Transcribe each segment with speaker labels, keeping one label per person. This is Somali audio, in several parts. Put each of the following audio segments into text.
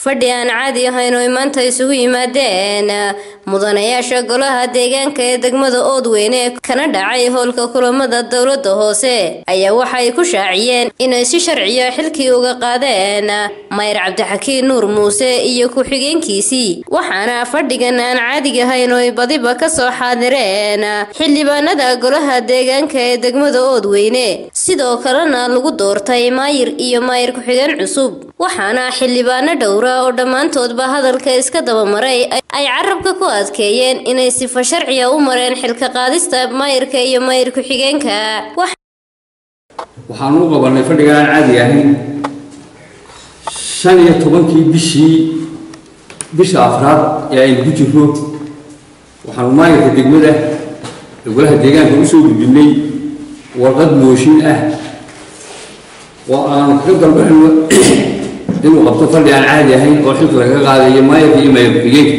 Speaker 1: fadhi aan caadi ahayn oo ay maanta isugu yimaadeen mudanayaasha golaha deegaanka ee degmada oodweyne kana dhacay howlka kulamada dowlada hoose ayaa waxa ay ku shaaciyeen inay si sharciya xilkii uga qaadeen mayr cabdixakiin nuur muuse iyo ku-xigeenkiisii waxaana fadhigan aan caadiga ahayn oo ay badiba kasoo xaadireen xildhibaanada golaha deegaanka ee degmada oodweyne sidoo kalena lagu doortay maayir iyo maayir ku-xigeen cusub waxaana xildhibaano dhowra oo dhammaantoodba hadalka iska dabamaray ay carabka ku adkeeyeen inay sifa sharciya u mareen xilka qaadista maayirka iyo maayir ku-xigeenka
Speaker 2: waxaan u qabanay fadhiga aan caadi ahayn shan iyo tobankii bishii bisha afraad ee aynu ku jirno waxaanu maayirka degmada golaha deegaanka usoo gudbinay warqad mooshin ah oo aanu kaga dalbanayno inuu qabto fadhi aan caadi ahayn oo xilka lagaga qaadayo maayirka iyo maayir ku-xigeenka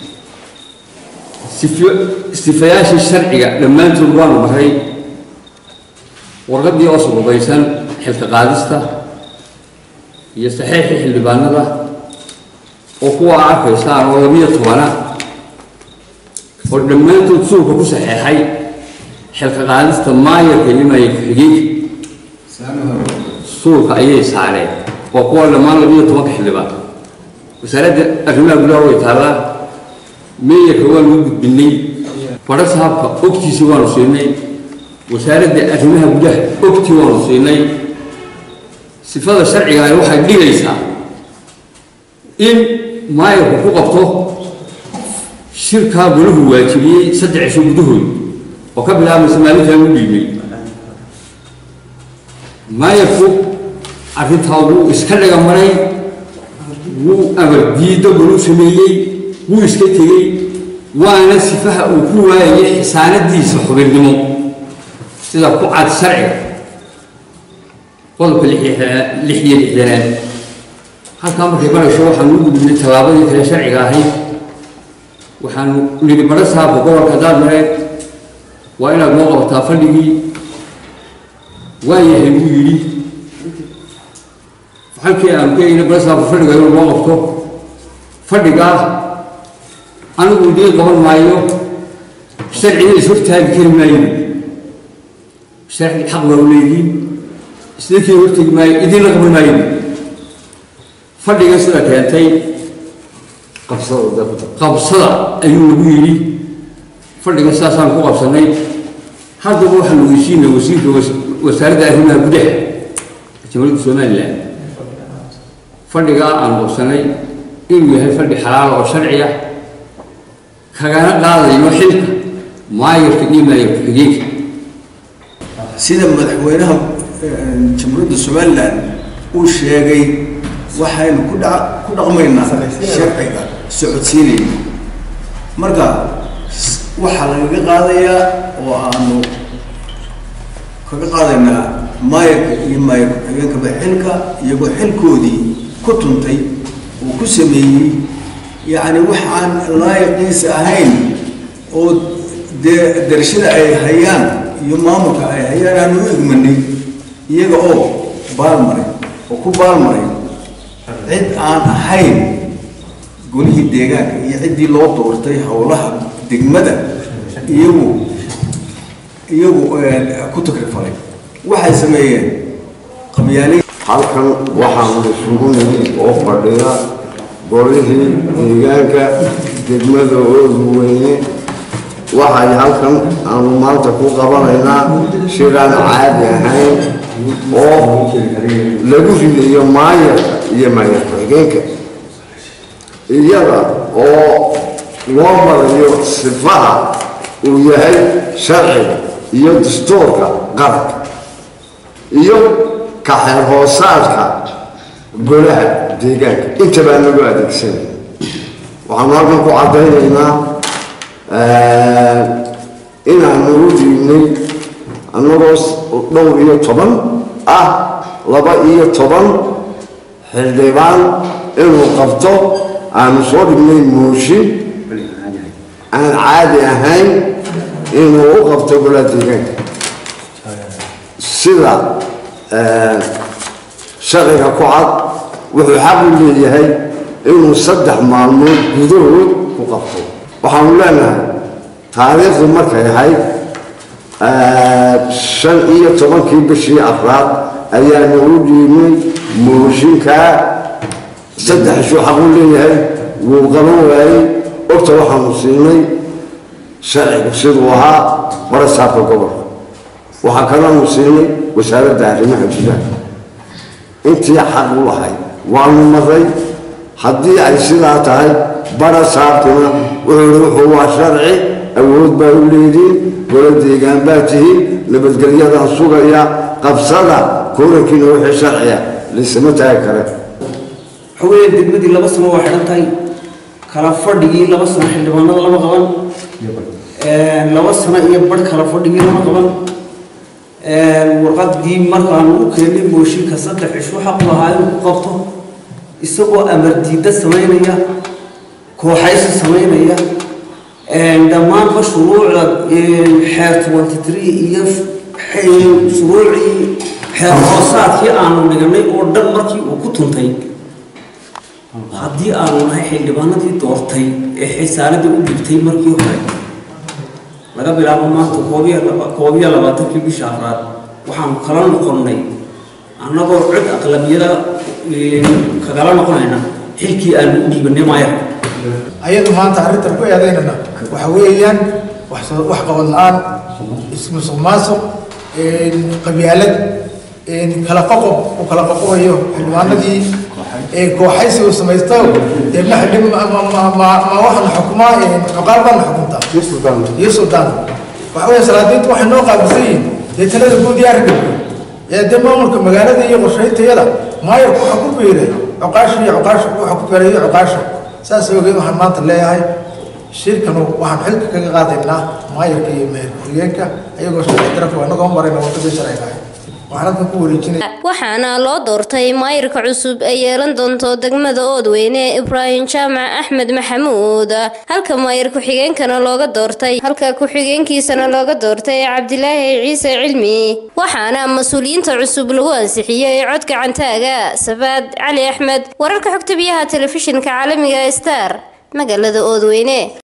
Speaker 2: sifayaashii sharciga dhammaantood waanu maray warqaddii oo surubaysan xilka qaadista iyo saxiixii xildhibaanada oo kuwa arkaysaan oo labiyo tobana oo dhammaantood suulka ku saxeexay xilka qaadista maayarka iyo maayar ku-xigeenka suulka ayay saareen waa kuwa dhammaan labiyo tobanka xildhibaan wasaaradda arrimaha gudaha way taallaa meeyarka waanu u gudbinay fadho sahabka ogtiisa waanu siinay wasaaradda arrimaha gudaha ogtii waanu siinay sifada sharciga ah waxay dhigaysaa in maayarku ku qabto shirkaa golahu waajibiyey saddex cisho gudahood oo ka bilaabmaysa maalintaan u dhiibay maayarku arrintaa wuu iska dhaga maray wuu amar diiddo golahu sameeyey wuu iska tegey waana sifaha uu ku waayayay xisaanadiisa xubinnimo sida ku cad sharciga qodobka lix iyo lixdanaad halkaa markay marayso waxaanu u gudbinay tallaabadii kale sharciga ahayd waxaanu nidhi badho saabka gobolka daadmareed waa inaad noo qabataa fadhigii waayahay buu yidhi halkii aanu keenayna badho saabka fadhiga inuu noo qabto fadhigaa anigu idiin qaban maayo sharciga is hortaagi kari maayo sharci xaq baa u leeyihiin isdinkii hortegi maayo idiinla qaban maayo fadhiga sida keentay qabsada ayuu nagu yidhi fadhiga sidaasaan ku qabsanay haddaba waxaan ogeysiinay wasiirka wasaaradda arrimaha gudaha jamhuuriyadda somalilan fadhigaa aan qabsanay inuu yahay fadhi xalaala oo sharciya kagana qaadayno xilka maayarka iyo maayar ku-xigeenka
Speaker 3: sida madaxweynaha jamhuuriyadda somalilan uu sheegay waxaynu ku dhaqmaynaa sharciga socodsiinayna marka waxaa lagaga qaadayaa oo aanu kaga qaadaynaa maayarka iyo maayar ku-xigeenkaba xilka iyagoo xilkoodii ku tuntay uu ku sameeyey yacni wax aan laayiqiisa ahayn oo dee darashada ay hayaan iyo maamulka ay hayaan aanu u igmanay iyaga oo baalmaray oo ku baalmaray cid aan ahayn golihii deegaanka iyo ciddii loo doortay howlaha degmada iyagu iyagu ku takrifalay waxay sameeyeen qabyaali
Speaker 4: halkan waxaanu isugu nimid oo fadhiya golihii deegaanka degmada oodweyne waxay halkan aanu maanta ku qabanaynaa shiraan caadi ahayn oo lagu ridayo maayarka iyo maayar ku-xigeenka iyada oo loo marayo sifaha uu yahay sharciga iyo dastuurka qaranka iyo kaxeer hoosaadka golaha deegaanka intabaa lagu adeegsanaya waxaanu halkan ku caddaynaynaa inaanu u dhiibnay annagoo dhowr iyo toban ah laba iyo toban xildhibaan inuu qabto aanu soo dhignay mooshin aan caadi ahayn inuu u qabto golaha deegaanka sida sharciga ku cad wuxuu xaq u leeyahay inuu saddex maalmood gudahood ku qabto waxaanu leenahay taariikhdu markay ahayd shan iyo tobankii bishii afraad ayaanu u dhiibnay mooshinkaa saddex ishuu xaq u leeyahay wuu qaban waayey ogta waxaanu siinay sharcigu siduu ahaa barasaabka gobolka waxaa kaloonu siinay wasaaradda arrimaha gudaha intii xaq u lahayd waanu maray haddii ay sidaa tahay barasaabkuna wuxuu wuxuu waa sharci awood baa u leediin gola deegaan baa tihiin nabadgelyadan sugaya qabsada kulankiina wixii sharciya laysama taagi kare
Speaker 5: xogeya degmadii laba sano waa xidhan tahay kala fadhigii laba sano xildhibaanada lama qaban laba sano iyo barh kala fadhigii lama qaban warqadii markaanu u keennay mooshinka saddex cishu xaqu lahaa inuu ku qabto isagoo amar diidda samaynaya kooxaysi samaynaya dhammaanba shuruucda xeer twenty three iyo shuruucii xeer hoosaadkii aanu dhiganay oo dhan markii uu ku tuntay haddii aanu nahay xildhibaanadii doortay ee xisaaladii u dhibtay markii hore laga bilaabo maanta koob iyo labaatankii bisha afraad waxaanu kala noqonnay annagoo cod aqlabiyada kagala noqonayna xilkii aanu u dhiibanay maayar
Speaker 6: ayadu maanta arrintan ku eedaynana waxa weeyaan wax qabad la-aan ismusuq maasuq qabyaalad kala qoqob uu kala qoqobayo xildhibaanadii kooxaysi uu samaysto deebna xildhib ma waxana xukumaa cuqaal baana xukuntaa iyo suldaan waxa weya salaadiintu waxay noo qaabilsan yihiin dee talada guud iyo arrinka ee dee maamulka magaalada iyo qorshayntayada maayarku waxa ku biiray cuqaasha iyo cuqaasha waxa ku biiray iyo cuqaasha saas ogeed waxaan maanta leeyahay shirkanu waxaan xilka kaga qaadaynaa maayarka iyo meher ku-xigeenka ayagoo sharci darafka anagoo marayna wadadii sharciga ahay
Speaker 1: waxaana loo doortay maayirka cusub ee yeelan doonto degmada oodweyne ibraahim jaamac axmed maxamuud halka maayir ku-xigeenkana looga doortay halka ku-xigeenkiisana looga doortay cabdilaahi ciise cilmi waxaana mas-uuliyiinta cusub lagu ansixiyey cod gacantaaga safaad cali axmed wararka xogta biyaha telefishinka caalamiga star magaalada oodweyne